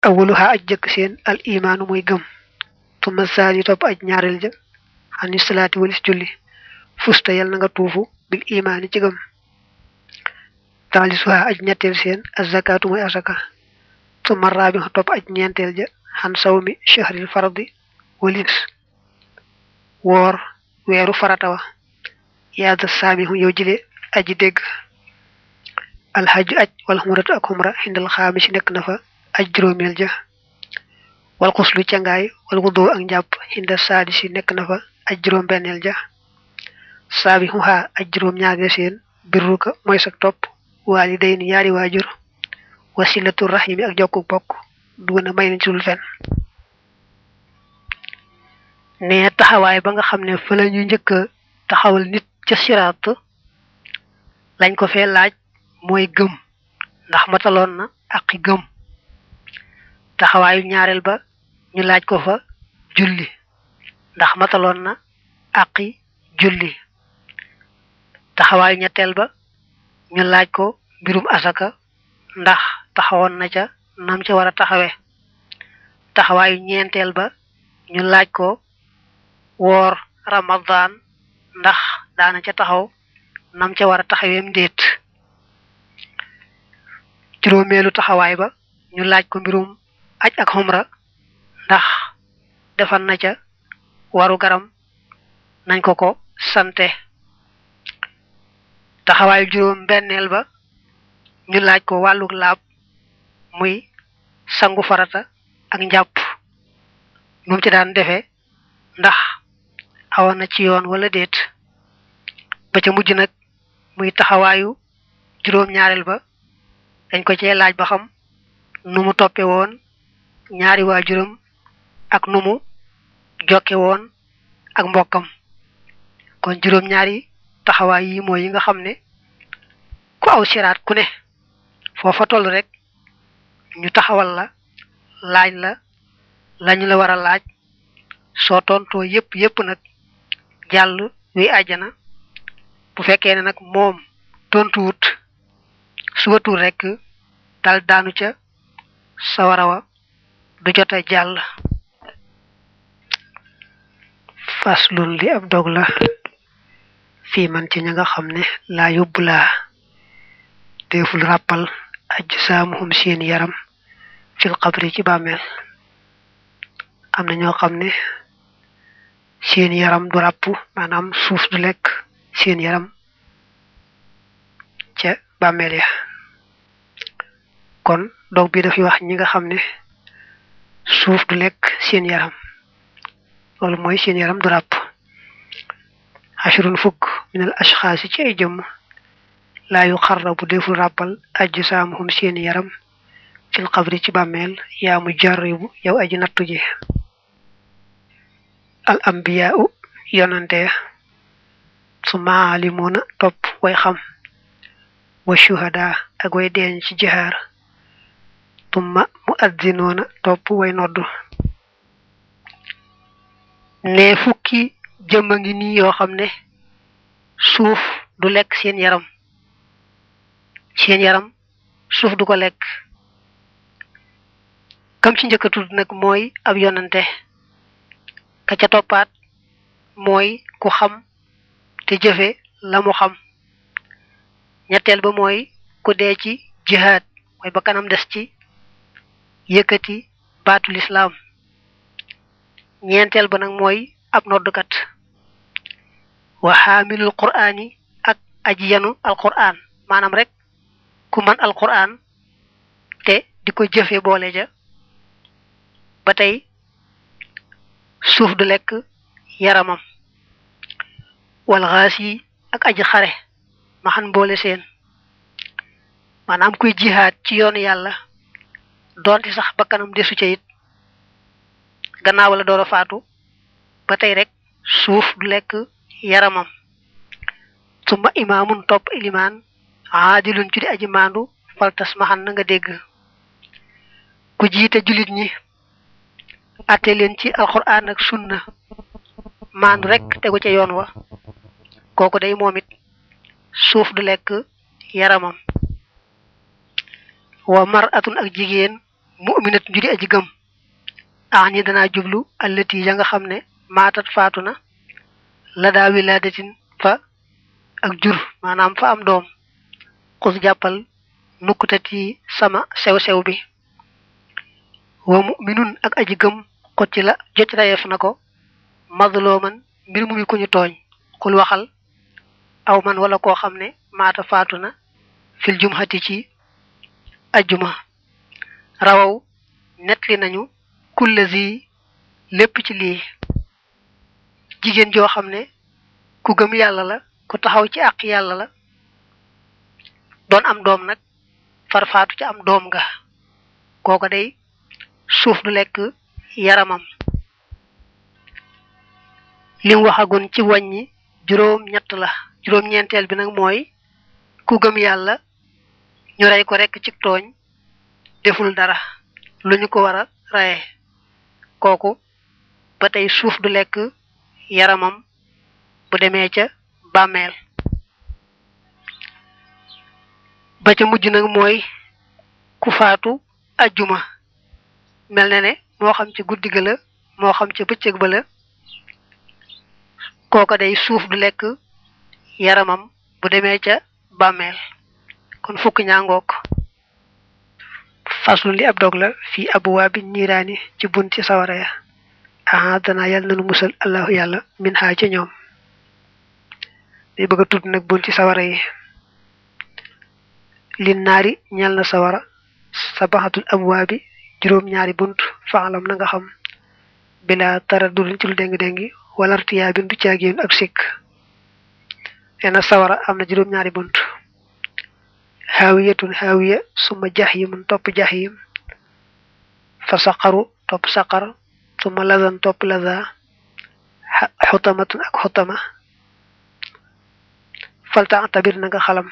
awaluha aj jëkk seen al imaanu mooy gëm tuma saani topp aj ñaareel ja xani salaati walis julli fusta yal na nga tuufu bil imaani ci gëm taalisuha aj ñetteel seen azakaatu mooy asaka tuma raabi topp aj ñeenteel ja xan sawmi shahril fardi walis woor weeru farata wa yaada saamihu yow jile aji dégg alxaju aj wal xumratu ak xumra xindal xaami si nekk na fa aj juróomeel ja wal xuslu cangaay wal wudu ak njàpp xinda saadi si nekk na fa aj juróom benneel ja saabi xuxaa aj juróom ñaareel seen birruka mooy sak topp waali day ni ñaari waajur wasilatu rahimi ak jokku bokk dugg na may nañ ci dul fen ne taxawaay ba nga xam ne fa la ñu njëkk a taxawal nit ca siraat lañ ko fee laaj mooy gëm ndax mataloon na aqi gëm taxawaayu ñaareel ba ñu laaj ko fa julli ndax mataloon na aqi julli taxawaayu ñetteel ba ñu laaj ko mbirum asaka ndax taxawoon na ca nam ca war a taxawe taxawaayu ñeenteel ba ñu laaj ko woor ramadan ndax daana ca taxaw nam ca war a taxaweem ndéet juróomeelu taxawaay ba ñu laaj ko mbirum aj ak xumra ndax defal na ca waru garam nañ ko ko sante taxawaayu juróom benneel ba ñu laaj ko wàlluk laab muy sangu farata ak njàpp nu mu ci daan defee ndax awoon na ci yoon wala déet ba ca mujj nag muy taxawaayu juróom-ñaareel ba dañ ko cee laaj ba xam nu mu toppe woon ñaari waajuram ak nu mu jokke woon ak mbokkam kon juróom-ñaari taxawaay yi mooy yi nga xam ne ku aw siraat ku ne foofa toll rek ñu taxawal la laaj la lañu la war a laaj soo tontoo yépp yépp nag jàll wi àjjana bu fekkee ne nag moom tontuwut subatul rek dal daanu ca sawara wa du jota jàll faslun li ab dog la fii man ci ña nga xam ne laa yóbbu laa deful ràppal aj saamuhum seen yaram fil xabri ci bàmmeel am na ñoo xam ne seen yaram du ràpp maanaam suuf du lekk seen yaram ca bàmmeel ya kon dog bi dafay wax ñi nga xam ne suuf du lekk seen yaram loolu mooy seen yaram du ràpp ashrun fukk min al ashxaasi ci ay jëmm laa yu xarra bu deful ràppal ajju saamuhum seen yaram fil xabri ci bàmmeel yaa mu jarribu yow aji nattu ji al ambiyaau yonante su maalimuuna topp way xam wa shuhada ak way deeñ ci jihaar tumma mu addinoona topp way noddu ne fukki jëmma ngi nii yoo xam ne suuf du lekk seen yaram seen yaram suuf du ko lekk kam ci njëkk a tudd nag mooy ab yonante ka ca toppaat mooy ku xam te jëfe la mu xam ñetteel ba mooy ku dee ci jihaad mooy ba kanam des ci yëkkati baatul islaam ñeenteel ba nag mooy ab noddukat wa xaamilul qur'aani ak aji yanu alqur'aan maanaam rek ku man alqur'aan te di ko jëfe boole ja ba tey suuf du lekk yaramam wal xaas yi ak aji xare ma xan boole seen maanaam kuy jihaad ci yoonu yàlla doonte sax bakkanam desu ca it gannaaw la door a faatu ba tey rek suuf du lekk yaramam suma imaamun topp ilimaan aadilun ci di aji maandu faltas ma xan na nga dégg ku jiite julit ñi atte leen ci alquran ak sunna maandu rek tegu ca yoon wa kooku day moom it suuf du lekk yaramam wa mar atun ak jigéen mu'minat ju di aji gëm aani danaa jublu allati ya nga xam ne maatat faatu na la daa wilaadatin fa ak jur maanaam fa am doom xus jàppal nukkutati sama sew-sew bi wa mu'minun ak aji gëm xot ci la jot rayeef na ko mazlooman mbir mu mi ku ñu tooñ xul waxal aw man wala koo xam ne maata faatu na fil jumhati ci ajjuma rawaw netli nañu kullazi lépp ci lii jigéen joo xam ne ku gëm yàlla la ku taxaw ci àq yàlla la doon am doom nag far faatu ci am doom nga kooko day suuf du lekk yaramam lim waxagun ci wàññi juróom ñett la juróom ñeenteel bi nag mooy ku gëm yàlla ñu rey ko rekk ci tooñ deful dara lu ñu ko war a reye kooku ba tey suuf du lekk yaramam bu demee ca bàmmeel ba ca mujj nag mooy ku faatu ajjuma mel na ne moo xam ci guddi ga la moo xam ca bëccëg ba la kooko day suuf du lekk yaramam bu demee ca bàmmeel kon fukk ñaangook faslun li ab dog la fii abuwaabi niiraani ci bunti sawara ya aha dana yàlla nanu musal allahu yàlla min xaa ca ñoom day bëgg a tudd nag bunti sawara yi lin naari ñal na sawara sabaxatul abwaabi juróom ñaari bunt faalam na nga xam bila tara dudun ci lu déng-déngi wala artiyaa bin du caagéen ak sikk neena sawara am na juróom ñaari bunt xaawiyatun xaawiya suma jaximun topp jaxim fa saqaru topp saqar suma lazan topp laza xutamatun ak xutama falta tabir na nga xalam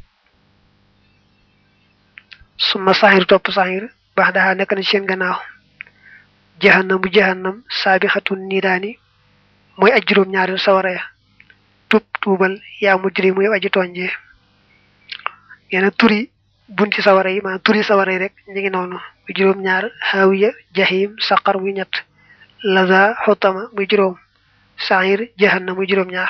suma saxir topp saxir baax daxaa nekk na ci seen gannaaw jahannamu jahannam saabixatun niiraani mooy aj juróom ñaari sawara ya tub tuubal yaa mujri muy aji tooñjee yeena turi bunti sawara yi maanaam turi sawara yi rek ñu ngi noonu muy juróom ñaar xaawiya jahim saqar muy ñett laza xutama muy juróom saxir jahannam muy juróom ñaar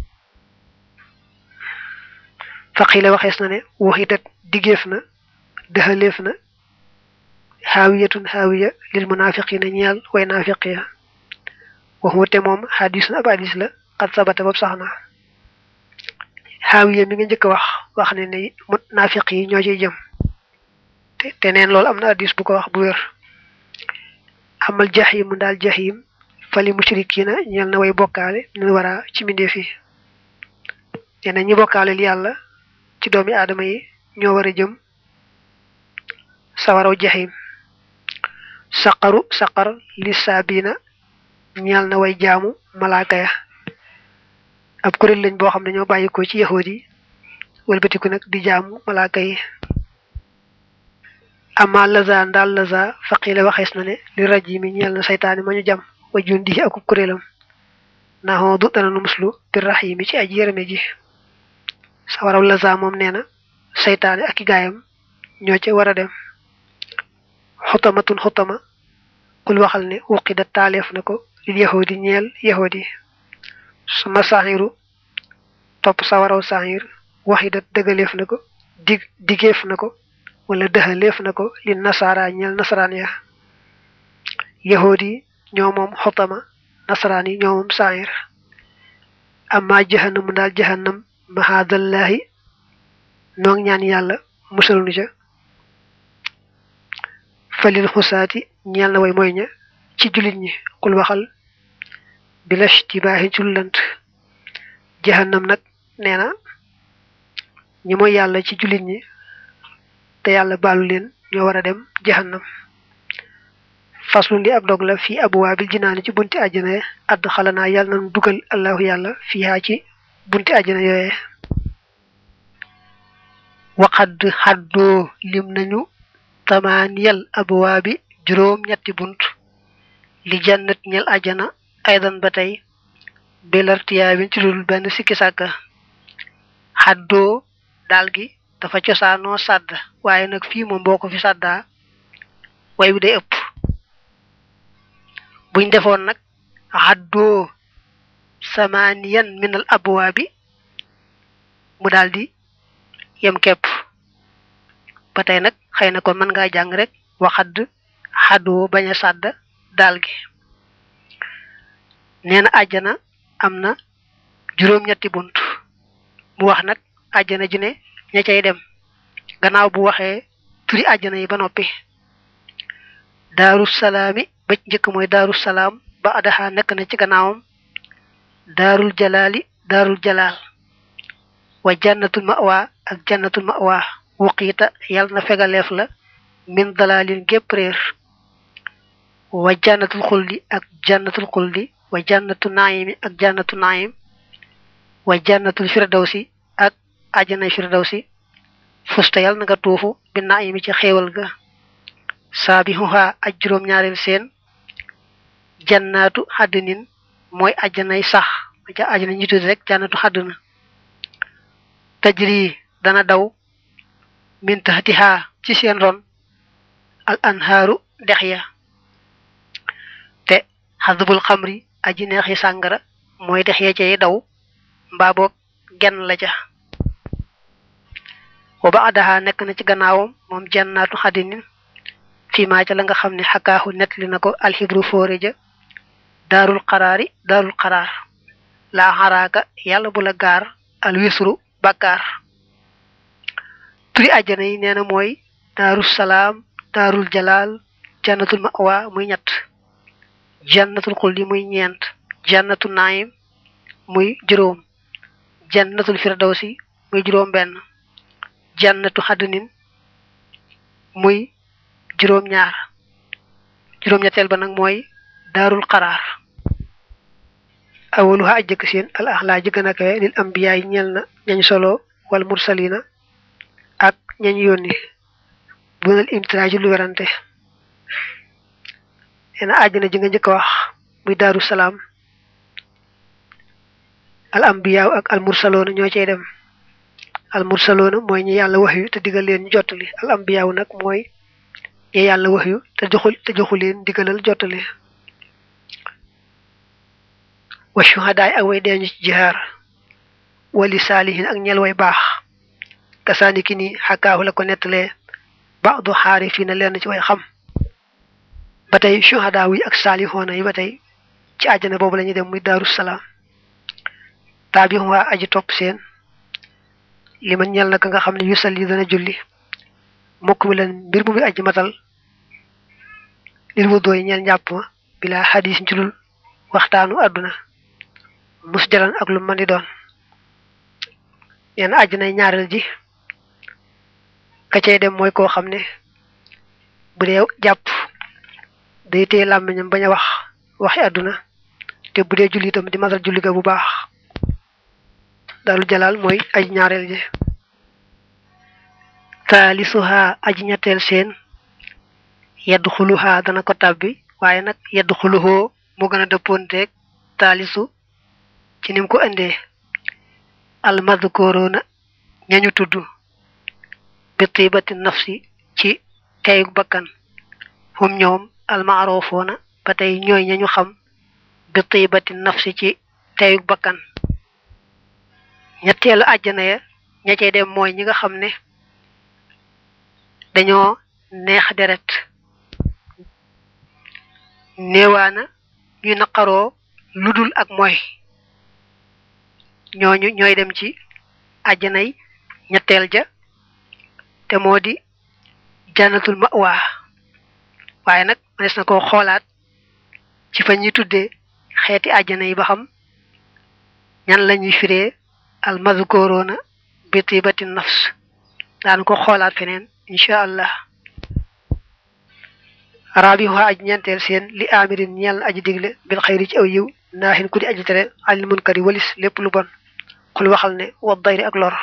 faqila waxees na ne waxidat diggeef na dëxaleef na xaawiyatun xaawiya lil munafiqina ñeel way naafiq ya waxute moom xadis na ab hadis la xat sabata boobu sax na xaawiya mi nga njëkk a wax wax ne ne naafiq yi ñoo ciy jëm te te neen loolu am na hadis bu ko wax bu wér amal jaximu daal jaxim fali mushrikina ñeel na way bokkaale ñu wara ci mbindeef yi nee na ñi bokkaale yàlla ci doomi aadama yi ñoo war a jëm sawaraw jaxim saqaru saqar li saabina ñeel na way jaamu malaaka ya ab kuréel lañ boo xam ne ñoo bàyyi ko ci yahood yi wëlbatiku nag di jaamu malaaka yi ama laza ndaal laza faqila waxees na ne li raji mi ñeel na saytaani ma ñu jam wa jundi ak kuréelam naxoo du dana nu muslu bir raximi ci aji yërëme ji sawaraw laza moom nee na saytaani ak i gaayam ñoo ca war a dem xutamatun xutama kul waxal ne wuqida taaleef na ko lil yahudi ñeel yahudi suma saxiru topp sawaraw saxir waxidat dëggaleef na ko dig digeef na ko wala dëxaleef na ko li nasaara ñeel nasaraan ya yahudi ñoo moom xutama nasaraan yi ñoo moom saxir amma jahannamu daal jahannam mahadallahi noo ngi ñaan yàlla musal nu ca falil xusaati ñeel na way mooy ña ci jullit ñi xul waxal bilash ci baaxi jullant jahannam nag nee na ñi mooy yàlla ci jullit ñi te yàlla baalu leen ñoo war a dem jahannam faslu li ab dog la fii abwaabil jinaani ci bunti àjjana add xalanaa yàlla nanu dugal allahu yàlla fiihaa ci bunti àjjana yooye waqad xaddoo lim nañu tamaaniyal abwaabi juróom ñetti bunt li jannat ñel ajana aydan ba tey belartiyaabin ci dul benn sikki sàkka xaddoo daal gi dafa cosaanoo sàdd waaye nag fii moom boo ko fi sàddaa way wi day ëpp buñ defoon nag haddoo samaniyan min al abwaabi mu daldi yem kepp ba tey nag xëy na kon mën ngaa jàng rek waxadd xaddoo bañ a sàdd daal gi nee na àjjana am na juróom-ñetti bunt mu wax nag àjjana ju ne ña cay dem gannaaw bu waxee turi àjjana yi ba noppi daaru salaami ba njëkk mooy daaru salaam ba adaxa nekk na ci gannaawam daarul jalaali daarul jalaal wa jannatul mawa ak jannatul mawa wuqiita yàlla na fegaleef la min dalaalin gépp réer wa jannatul xuldi ak jannatul xuldi wa jannatu naayimi ak jannatu naayim wa jannatul firdawsi ak àjjanay firdawsi fusta yàlla na nga tuufu bi naayimi ci xéewal ga saabihuha aj juróom-ñaareel seen jannaatu xaddinin mooy àjjanay sax ja àjjana ñu tudd rek jannatu xaddina tajri dana daw min taxtiha ci seen ron al anhaaru dex ya te xadbul xamri aji neexi sàngara mooy dex ya cay daw mbaa boog genn la ca wa ba adaha nekk na ci gannaawam moom jannaatu xadinin fii maa ca la nga xam ne xakaaxu nettali na ko alxibru fóore ja daarul xaraari daarul xaraar laa xaraaka yàlla bu la gaar alwisru bàkkaar turi àjjana yi nee na mooy daaru salaam daarul jalaal jannatul mawa muy ñett jannatul xuldi muy ñeent jannatu naayim muy juróom jannatul firdawsi muy juróom benn jannatu xadnin muy juróom ñaar juróom ñetteel ba nag mooy daarul xaraar awaluha aj jëkk seen al axlaa ji gën a kawe lil ambiyaa yi ñeel na ñañ solo wal mursalina ak ñañ yónni bunal imtiraaju lu werante nee na àjjana ji nga njëkk wax muy daaru salaam al ambiyaaw ak al mursaloona ñoo cay dem al mursaloona mooy ñi yàlla wax yu te digal leen ñu jottali al ambiyaaw nag mooy ñi yàlla wax yu te joxu te joxu leen digalal jottali wa shuhadaay ak way deeñu ci jihaar wali saalihin ak ñel way baax kasaani ki ni xakaahu la ko nettalee baadu xaari fii na leen ci way xam ba tey shuhadaa yi ak saalihoona yi ba tey ci àjjana boobu la ñuy dem muy daaru salaam taabihum waa aji topp seen li man ñel na ka nga xam ne yu salli dana julli mokk mi leen mbir mu muy aji matal lil mu dooy ñeel njàpp ma bilaa xadis njulul waxtaanu àdduna mus jalan ak lu mën di doon yenn àjjanay ñaareel ji ka cay dem mooy koo xam ne bu dee jàpp day téye làmmiñam bañ a wax waxi àdduna te bu dee julli itam di matal julli ga bu baax dalu jalaal mooy aji ñaareel ji taalisuha aji ñetteel seen yedd xuluha dana ko tàbbi waaye nag yedd xuluhoo mu gën a dëppoonteeg taalisu ci nim ko indee almadkoroona ñañu tudd bi tibati nafsi ci teyug bakkan hum ñoom almaarofoona ba tey ñooy ñañu xam bi tibati nafsi ci teyug bakkan ñetteelu àjjana ya ña cey dem mooy ñi nga xam ne dañoo neex deret néewaana ñuy naqaroo ludul ak mooy ñooñu ñooy dem ci àjjanay ñetteel ja te moo di jannatul mawa waaye nag mënees na koo xoolaat ci fa ñuy tuddee xeeti àjjana yi ba xam ñan la ñuy firee al mazkoroona bi tibati nafs daan ko xoolaat feneen incha allah rabiha aj ñeenteel seen li amirin ñeel aji digle bil xayri ci aw yiw naaxin ku di aji tere alil munkari walis lépp lu bon xul waxal ne wa dayri ak lor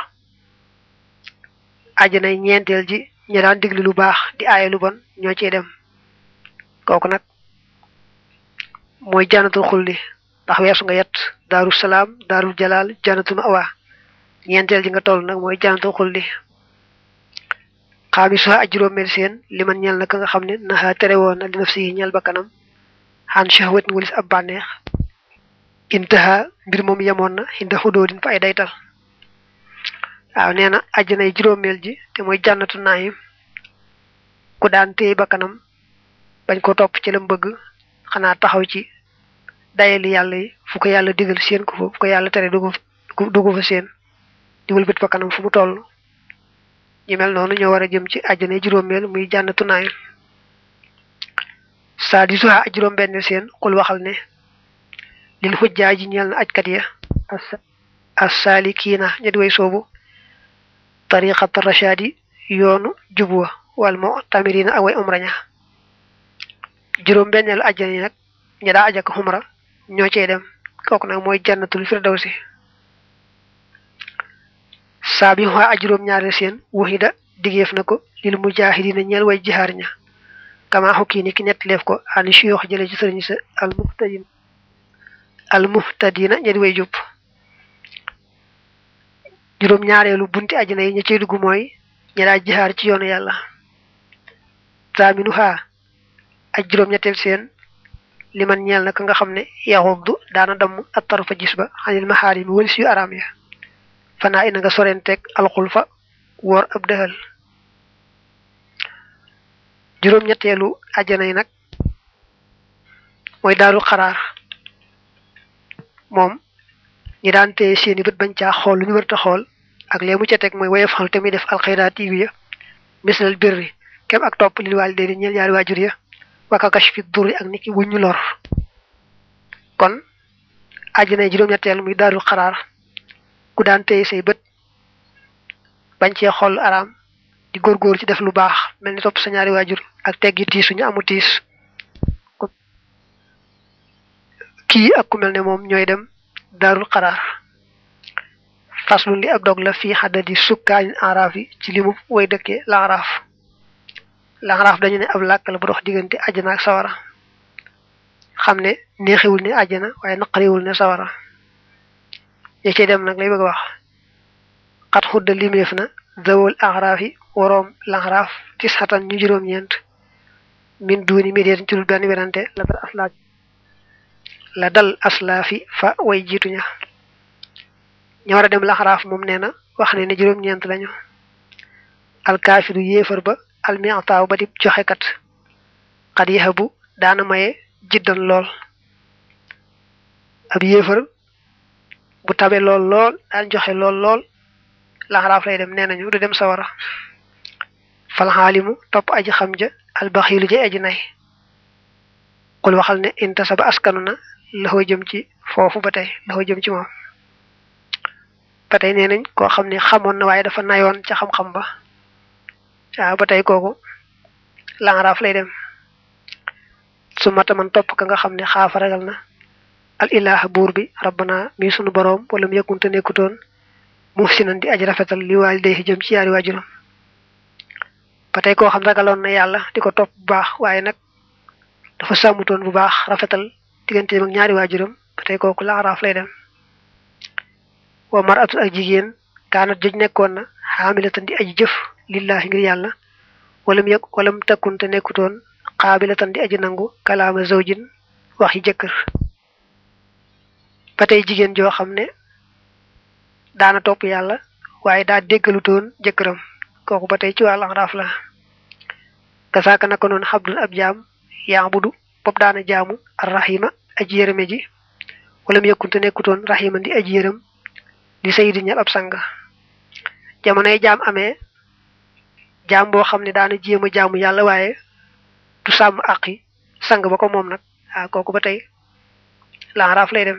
àjjanay ñeenteel ji ñi daan digle lu baax di aaye lu bon ñoo ciy dem kooku nag mooy jannatul xulli ndax weesu nga yet daaru salaam daarul jalaal jannatul mawa ñeenteel ji nga toll nag mooy jannatul xulli xaamisuha aj juróomeel seen li man ñeel na ka nga xam ne naxa tere woon na li naf si ñeel ba kanam xaan shahwat ni walis ab bànneex intaha mbir moom yemoon na xinda xudóodin fa ay daytal waaw nee na àjjanay juróomeel ji te mooy jànnatu naayim ku daan téye ba kanam bañ ko topp ci lam bëgg xanaa taxaw ci dayali yàlla yi fu ko yàlla digal seen ko fa fu ko yàlla tere dugg dugg fa seen di wëlbët ba kanam fu mu toll ñu mel noonu ñoo war a jëm ci àjjana juróomeel muy jànnatu naayim saa di suha aj juróom benn seen xul waxal ne lil xujjaa ji ñeel na ajkat ya as saalikiina ña di way soobu tariqat rashadi yoonu jubwa wal mo tamirina ak way umraña juróom benneelu ajjana yi nag ña daa ajak xumra ñoo cey dem kooku nag mooy jannatul firdawsi saa bi xaa juróom ñaareel seen waxida digéef na ko lil mujahidina ñeel way jihaar ña kama xukki ni ki nettaleef ko ani suyoox jële ci sëriñ sa al muhtadin al muhtadina ña di way jub juróom ñaareelu bunti ajjana yi ña cey dugg mooy ña daa jihaar ci yoonu yàlla saaminu xaa aj juróom ñetteel seen li man ñeel na ka nga xam ne yaxuddu daana damm attaru fa gis ba xanil maxaari mi wëlis yu araam ya fanaa ina nga sorenteeg alxul fa woor ab dëxal juróom ñetteelu ajjana yi nag mooy daaru xaraar moom ñi daan téye seeni bët bañ caa xool lu ñu warta xool ak lee mu ca teg mooy waye fal te muy def alxayraat yi ya mislal birri kem ak topp lil waalidayni ñeel ñaari waajur ya waka kashfi durri ak niki wuñu lor kon àjjana juróom-ñetteel muy daarul xaraar ku daan téye say bët bañ cee xool araam di góorgóor ci def lu baax mel ni topp sa ñaari waajur ak teggi tiis suñu amu tiis kii ak ku mel ne moom ñooy dem daarul xaraar faslu li ak dog la fii xaddadi sukkaanin araaf yi ci limu way dëkkee la araaf laxaraaf dañu ne ab làkk la bu dox diggante àjjana ak sawara xam ne neexiwul ne àjjana waaye naqariwul ne sawara ña cey dem nag lay bëgg a wax xat xudda limeef na zawol axraaf yi waroom laxaraaf tis xatan ñu juróom-ñeent min duuni mi deet ci dul benn werante la dal aslaaf la dal aslaafi fa way jiituña ñu war a dem laxaraaf moom nee na wax ne ne juróom-ñeent lañu alkaafiru yéefar ba almiataaw ba di joxekat xat yahabu daana maye jiddan lool ab yéefar bu tabe lool lool daan joxe lool lool laxaraaf lay dem nee nañu du dem sawara falxaalimu topp aji xam ja albaxiilu ja aji nay xul waxal ne intasa ba askanu na laxoo jëm ci foofu ba tey laxoo jëm ci moom ba tey nee nañ koo xam ne xamoon na waaye dafa nayoon ca xam-xam ba waaw ba tey kooku laxaraaf lay dem su mata man topp ka nga xam ne xaafa ragal na al ilaha buur bi rabbana mi sunu boroom wala mu yëkkunte nekkutoon muhsinan di aji rafetal li waalidayhi jëm ci yaari waajuram ba tey koo xam ragaloon na yàlla di ko topp bu baax waaye nag dafa sàmmutoon bu baax rafetal digganteem ak ñaari waajuram ba tey kooku laxaraaf lay dem wa maratu ak jigéen kaanat joj nekkoon na xaamilatan di aji jëf lillahi ngir yàlla walam yëg walam takkunte nekkutoon xaabilatan di aji nangu kalaama zawjin waxi jëkkër ba tey jigéen joo xam ne daana topp yàlla waaye daa déggalutoon jëkkëram kooku ba tey ci wàllu axraaf la kasaaka naka noonu xabdun ab jaam yaabudu bopp daana jaamu arrahima aji yërëme ji walam yëkkunte nekkutoon rahiman di aji yërëm di sayidi ñal ab sang jamonoy jaam amee jaam boo xam ne daana jéem a jaamu yàlla waaye du sàmm àqi sang ba ko moom nag waaw kooku ba tey laxaraaf lay dem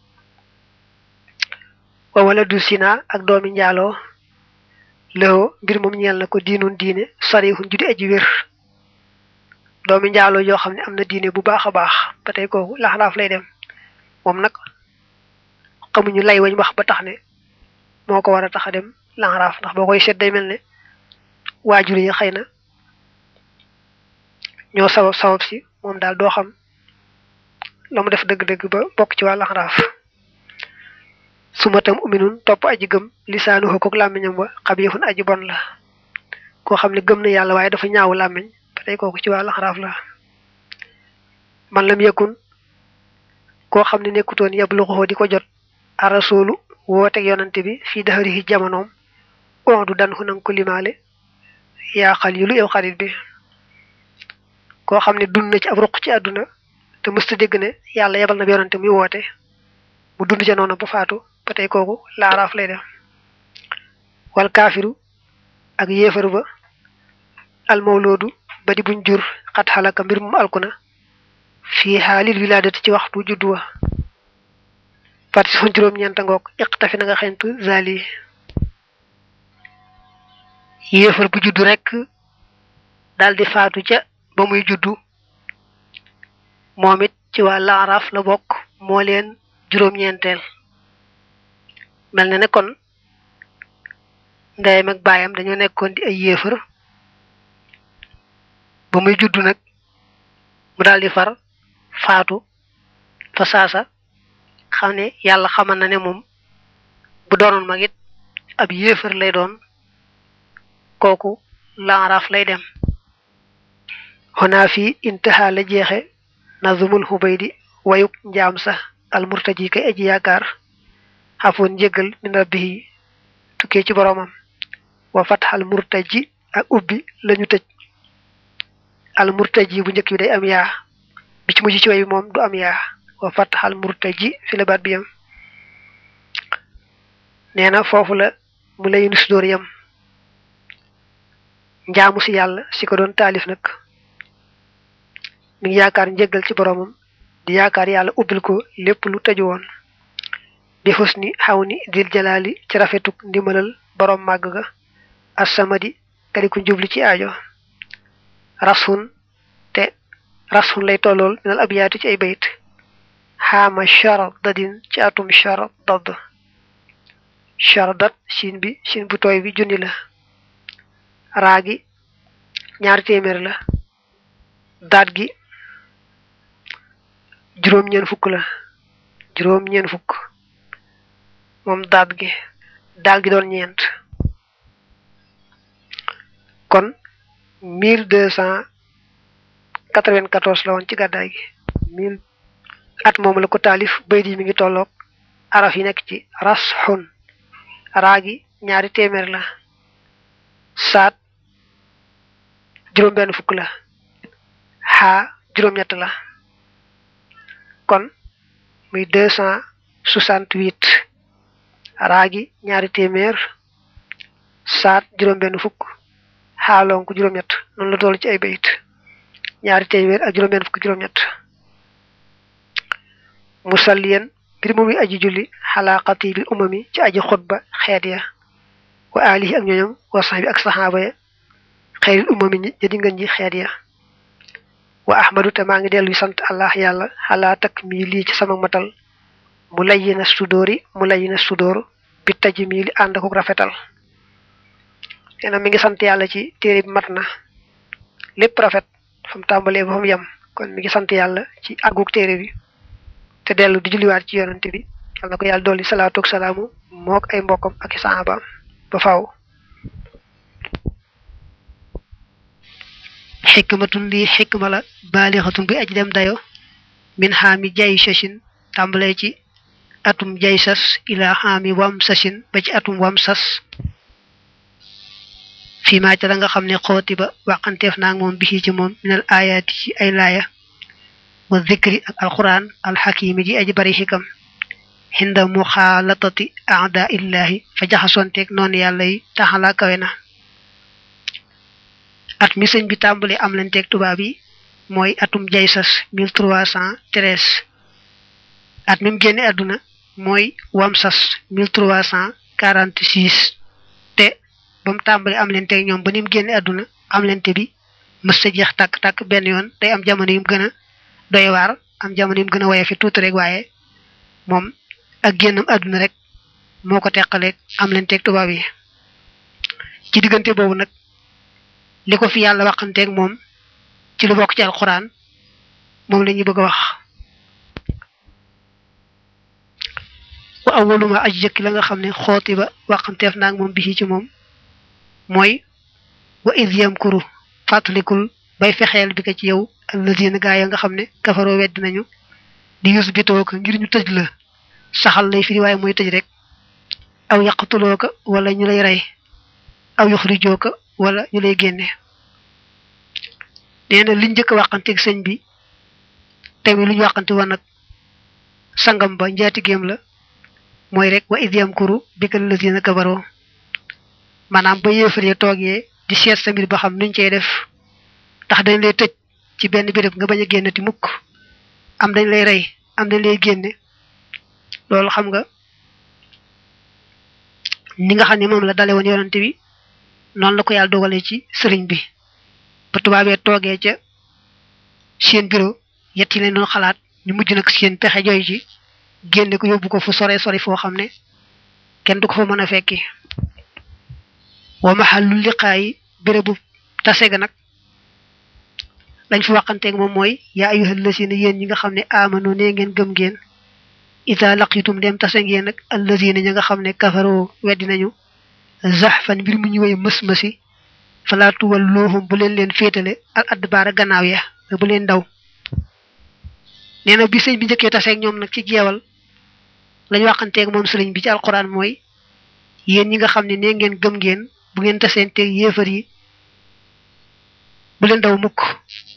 wa wala du sina ak doomi njaaloo lëwoo mbir moom ñeel na ko diinun diine sarihun judi aji wér doomi njaaloo yoo xam ne am na diine bu baax a baax ba tey kooku laxaraaf lay dem moom nag xamuñu lay wañ wax ba tax ne moo ko war a tax a dem laxaraaf ndax boo koy seet day mel ne waajur yi xëy na ñoo sabab sabab si moom daal doo xam la mu def dëgg-dëgg ba bokk ci wàllu laxaraaf su ma tam uminun topp aji gëm lisaanu xokkook làmmiñam ba xabiixun aji bon la koo xam ne gëm na yàlla waaye dafa ñaawu làmmiñ ba tey kooku ci waa laxaraaf la man lam yëkkun koo xam ne nekkutoon yab luxuxoo di ko jot arasoolu wooteeg yonante bi fii daxarihi jamonoom on du dan xu nanga ko limaale yaa xal yu lu yow xarit bi koo xam ne dund na ci ab ruq ci àdduna te mësta dégg ne yàlla yebal na bi yonante muy woote mu dund ca noonu ba faatu ba tey kooku laaraaf lay def wal kaafiru ak yéefar ba almawloodu ba di buñ jur xat xalaka mbir mu alkuna fii xaalil wilaadati ci waxtu juddu wa parti son juróom-ñeenta ngoog iqtafi na nga xentu zali yéefar bu juddu rekk daldi faatu ca ba muy juddu moom it ci waa laaraaf la bokk moo leen juróom-ñeenteel mel na ne kon ndeyam ak baayam dañoo nekkoon di ay yéefar ba muy juddu nag mu daldi far faatu fa saasa xam ne yàlla xamal na ne moom bu doonoon mag it ab yéefar lay doon kooku laaraaf lay dem xonaa fii intaha la jeexe nazumul xubaydi wayuk njaam sax almurtaji kay aji yaakaar xafoon njéggal min rabbihi tukkee ci boroomam wa fatxal murtaji ak ubbi lañu tëj al murtaji bu njëkk bi day am yaa bi ci mujj ci way bi moom du am yaa wa fatxal murtaji fi la baat bi yam nee na foofu la mu lay nus dóor yam njaamu si yàlla si ko doon taalif nag mi ngi yaakaar njéggal ci boroomam di yaakaar yàlla ubbil ko lépp lu tëju woon bi xus ni xaw ni dil jalaali ci rafetuk ndimbalal boroom màgg ga assamadi kadi ku jubli ci aajo rasun te rasun lay tollool minal abiyaati ci ay bayit xaama char dadin ci atum char dadd char dat siin bi siin bu tooy bi junni la raagi ñaari téeméer la daat gi juróom-ñeen fukk la juróom-ñeen fukk moom daat gi daal gi doon ñeent kon mille deux cent quatre-vingt-quatorze la woon ci gàddaay gi mille at moom la ko taalif bayt yi mi ngi tolloog araf yi nekk ci ras xun raa gi ñaari téeméer la saat juróom-benn fukk la xaa juróom-ñett la kon muy deux cent soixante-huit raa gi ñaari téeméer saat juróom-benn fukk xaaloon ko juróom-ñett noonu la toll ci ay bayit ñaari téeméer ak juróom-benn fukk juróom-ñett musalliyan mbir mu muy aji julli xalaa xatibil umami ci aji xutba xeet ya wa alihi ak ñoñom wa sahbi ak saxaaba ya xeyril umami ñi jadi ngën ji xeet ya wa ahmadu te maa ngi dellu sant allah yàlla xalaa takk mii lii ci sama matal mu layyi na sudóori mu layyi na sudóor bi taj mii li ànd ko rafetal nee na mi ngi sant yàlla ci téere bi mat na lépp rafet fa mu tàmbalee ba fa mu yem kon mi ngi sant yàlla ci àggug téere bi te dellu di julliwaat ci yonante bi yal na ko yàlla dolli salaatu ak salaamu mook ay mbokkam ak i saxaabaam ba faaw xikmatun lii xikma la baalixatun bi aj dem dayo min xaami jay sashin tàmbalee ci atum jay sas ila xaami wam sashin ba ci atum wam sas fii maa ca la nga xam ne xooti ba waxanteef naa moom bisi ci moom minal ayaati ci ay laaya wa zikri ak alquran alxakimi ji aji bari xikam xinda muxaalatati aada illahi fa jaxasonteeg noonu yàlla yi taxalaa kawe na at mi sëñ bi tàmbali am lanteeg tubaab yi mooy atum jaysas mille trois cent treize at mi mu génne àdduna mooy wamsas mille trois cent quarante six te ba mu tàmbali am leen teg ñoom ba ni mu génne àdduna am lente bi mës sa jeex tàkk-tàkk benn yoon day am jamono yu mu gën a doy waar am jamono yu mu gën a woye fi tuuti rek waaye moom ak génnam àdduna rek moo ko teqaleeg am leen teg tubaab yi ci diggante boobu nag li ko fi yàlla waxanteeg moom ci lu bokk ci alxuraan moom la ñuy bëgg a wax wa awaluma aj jëkki la nga xam ne xooti ba waxanteef naag moom bisi ci moom mooy wa id yamkuru fàttalikul bay fexeel bi ko ci yow allazina gaa ya nga xam ne kafaroo wedd nañu di yus bitoo ko ngir ñu tëj la saxal lay firi waaye mooy tëj rek aw yaqtuloo ko wala ñu lay rey aw yuxrijoo ko wala ñu lay génne nee na liñ njëkk a waxanteeg sëñ bi tamit lu ñu waxante woon nag sangam ba njaatigéem la mooy rek wa id yamkuru bika allazina kafaroo maanaam ba yéefaree toogee di seet sa mbir ba xam nuñ cey def ndax dañ lay tëj ci benn béréb nga bañ a génnati mukk am dañ lay rey am dañ lay génne loolu xam nga ni nga xam ne moom la dale woon yonante bi noonu la ko yàlla dogalee ci sëriñ bi ba tubaabee toogee ca seen bureau yett yi leen doon xalaat ñu mujj nag seen pexe jooy ci génne ko yóbbu ko fu sore sori foo xam ne kenn du ko fa mën a fekki wa mahallu liqaayi bérébu tase ga nag lañ fi waxanteeg moom mooy yaa ayyuhal lazina yéen ñi nga xam ne amano nee ngeen gëm ngeen ida laqitum dem tase ngeen ak allazina ñi nga xam ne kafaroo weddi nañu zahfan mbir mu ñu woy mës-mësi falaa tuwalluhum bu leen leen féetale al adbaara gannaaw ya bu leen daw nee na bi sëñ bi njëkkee taseeg ñoom nag ci jeewal lañ waxanteeg moom sëriñ bi ci alquran mooy yéen ñi nga xam ne nee ngeen gëm ngeen bu ngeen taseenteeg yéefar yi bu leen daw mukk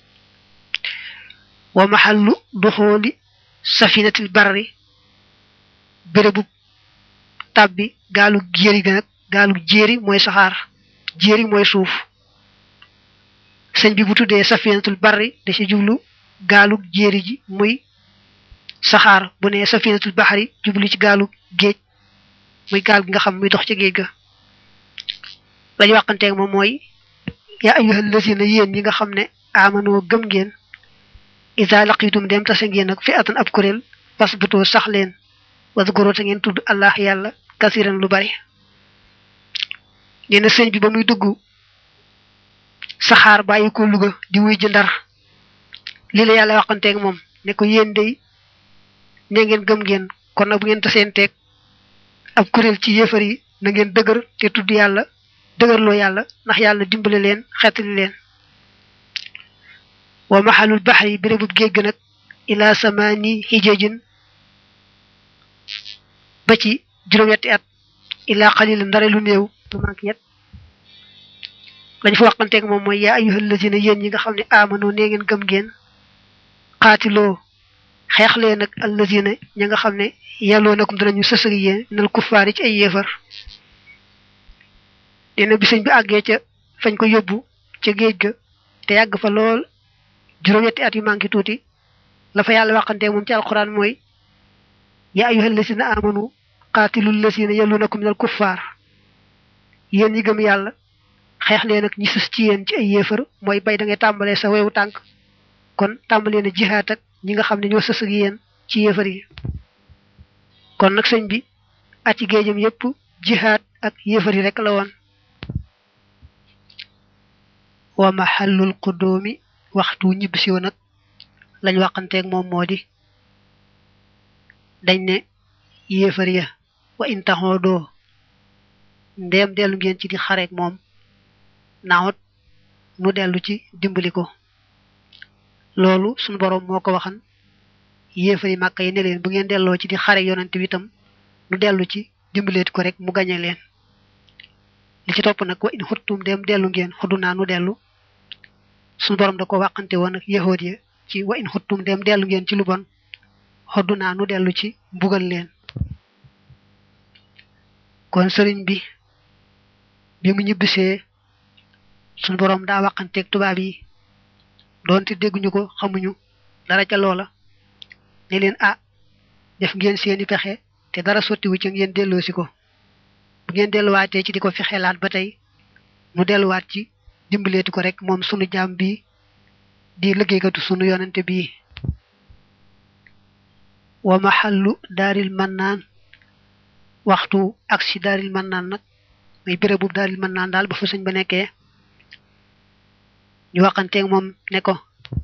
wa mahallu duxooli safinatil barri bérébu tàbbi gaalu jéeri ga nag gaalu jéeri mooy saxaar jéeri mooy suuf sëñ bi bu tuddee safinatul barri da ci jublu gaalu jéeri ji muy saxaar bu ne safinatul baxari jublu ci gaalu géej muy gaal gi nga xam muy dox ci géej ga lañu waxanteeg moom mooy yaa ayyuhal lazina yéen ñi nga xam ne amanoo gëm ngeen isa laqitum dem tase ngeen ak fi atan ab kuréel parce que butoo sax leen wasgoro te ngeen tudd allah yàlla kasiran lu bari nee na sëñ bi ba muy dugg saxaar bàyyi ko Luga di wuy ji ndar lii la yàlla waxanteeg moom ne ko yéen day ne ngeen gëm ngeen kon nag bu ngeen taseenteeg ab kuréel ci yéefar yi na ngeen dëgër te tudd yàlla dëgërloo yàlla ndax yàlla dimbale leen xeetali leen wa maxalul baxri bérébub géej ga nag ila samaani hijajin ba ci juróom-ñetti at ila xalil ndare lu néew lu manque yet lañ fa waxanteeg moom mooy yaa ayyuhal lazina yéen ñi nga xam ne amanoo nee ngeen gëm ngeen xaatiloo xeex leen ak allazina ña nga xam ne yàlloo nakum danañu sësëg yéen nal kuffaari ci ay yéefar nee na bi sëñ bi àggee ca fañ ko yóbbu ca géej ga te yàgg fa lool juróom-ñetti at yu manqué tuuti la fa yàlla waxante moom ci alquran mooy yaa ayyuhal lazina amanu qaatilul lazina yalunakum minal kuffaar yéen ñi gëm yàlla xeex leen ak ñi sës ci yéen ci ay yéefar mooy bay da ngay tàmbalee sa wewu tànk kon tàmbalee na jihaat ak ñi nga xam ne ñoo sës ak yéen ci yéefar yi kon nag sëñ bi at ci géejam yépp jihaat ak yéefar yi rek la woon wa mahallul qudoomi waxtu ñibbisi woon nag lañ waxanteeg moom moo di dañ ne yéefar ya wa in taxoo doo ndeem dellu ngeen ci di xareek moom naawut nu dellu ci dimbali ko loolu suñu boroom moo ko waxan yéefar yi màkk yi ne leen bu ngeen delloo ci di xare yonante bi itam nu dellu ci dimbaleet ko rek mu gañe leen li ci topp nag wa in xuttum dem dellu ngeen xuddu naa nu dellu suñu borom da ko waxante woon ak yahood ya ci wa in xuttum dem dellu ngeen ci lu bon xoddu naa nu dellu ci mbugal leen kon sëriñ bi bi mu ñibbisee suñu borom daa waxanteeg tubaab yi doonte dégguñu ko xamuñu dara ca loola ne leen ah def ngeen seeni pexe te dara sottiwu ci ngeen delloosi ko bu ngeen delluwaatee ci di ko fexelaat ba tey nu delluwaat ci dimbaleeti ko rek moom sunu jaam bi di liggéeykatu sunu yonante bii wa mahallu daaril mannaan waxtu ak si daaril mannaan nag muy béréb bu daaril mannaan daal ba fa sëñ ba nekkee ñu waxanteeg moom ne ko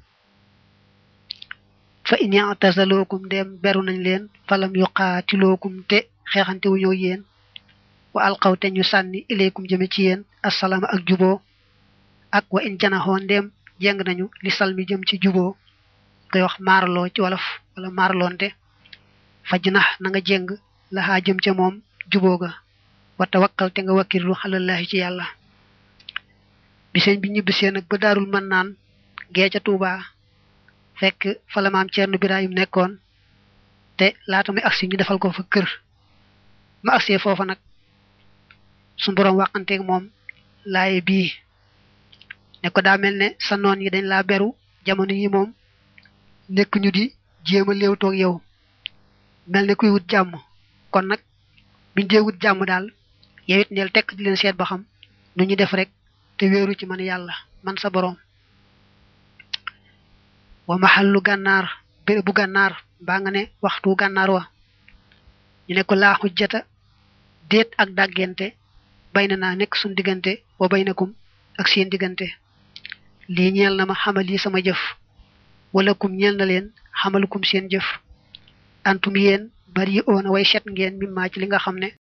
fa in i'tazalookum dem beru nañ leen falam yuqaatilookum te xeexante wu ñëw yéen wa alqaw te ñu sànni ilaykum jëme ci yéen assalaama ak juboo ak wa in janaxoo ndéem jeng nañu li sal mi jëm ci juboo koy wax maaraloo ci wolof wala maaraloonte faj nax na nga jeng laxaa jëm ca moom juboo ga wa tawakkal te nga wakkirlu xalallaahi ci yàlla bi sëñ bi ñibbisee nag ba daarul mën naan gee ca Tuubaa fekk fa la maam Ceerno Birahim nekkoon te laata muy agsi ñu defal ko fa kër ma agsee foofa nag su boroom waxanteeg moom laaye bii ne ko daa mel ne sa noon yi dañ laa beru jamono yi moom nekk ñu di jéem a léew toog yow mel ne kuy wut jàmm kon nag biñ dee wut jàmm daal yow it neel tekk di leen seet ba xam nu ñu def rek te wéeru ci man yàlla man sa boroom wa maxallu gànnaar béré bu gànnaar mbaa nga ne waxtu gànnaar wa ñu ne ko laa xujjata déet ak dàggente bay na naa nekk suñ diggante wa baynakum ak seen diggante lii ñeel na ma xamal yi sama jëf wala kum ñeel na leen xamalukum seen jëf antum yéen bari oona way set ngeen mimmaa ci li nga xam ne